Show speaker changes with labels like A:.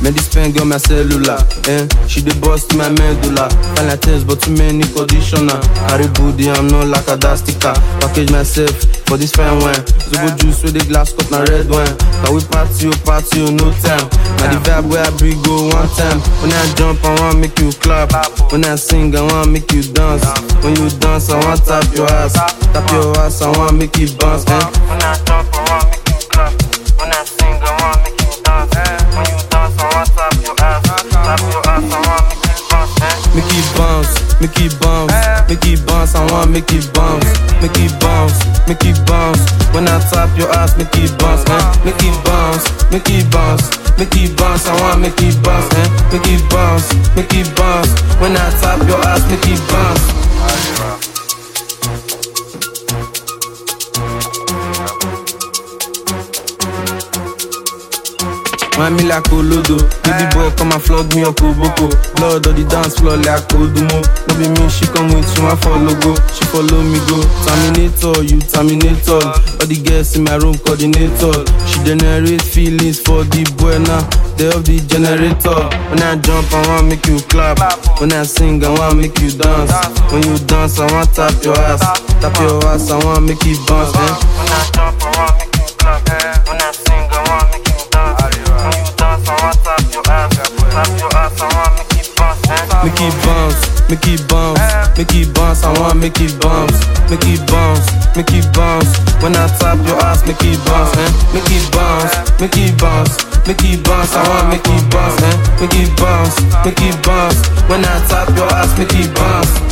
A: Man, this pen got my cellular. Eh? She dey bust my medulla. Find like test, but too many conditioner. Carry booty, I'm not like a dust sticker. Package myself for this fine wine. Zobo juice with the glass cup, na red wine. Can we party, oh, party, oh, no time. Now the vibe where I bring go one time. When I jump, I want make you clap. When I sing, I want make you dance. When you dance, I want tap your ass. Tap your ass, I want make you bounce. Eh?
B: When I jump, I want make you clap. When I sing, I want make you dance. When you dance, I want tap your ass. Tap your ass, I want make you bounce. Eh?
A: Make it bounce, make it bounce, make it bounce. I want make it bounce, make it bounce, make it bounce. When I tap your ass, make it bounce, eh? Make it bounce, make it bounce, make it bounce. I want make it bounce, eh? Make it bounce, make it bounce. When I tap your ass, make it bounce. Wine me like Olodo Baby boy come and flog me up Oboko Blood on the dance floor like Odumo No be me, she come with you, I follow go She follow me go Terminator, you terminator All the girls in my room coordinator She generate feelings for the boy now They of the generator When I jump, I want make you clap When I sing, I want make you dance When you dance, I want tap your ass Tap your ass, I want make you bounce eh?
B: When I jump, I want make you clap. When I sing, I want make you dance. When you dance, I want tap your ass. Tap your ass, I want make you bounce. Eh?
A: Make it bounce, make it bounce, make it bounce. I want make it bounce, make it bounce, make it bounce. When I tap your ass, make it bounce, eh? Make it bounce, make it bounce, make it bounce. I want make it bounce, eh? Make it bounce, make it bounce. When I tap your ass, make it bounce.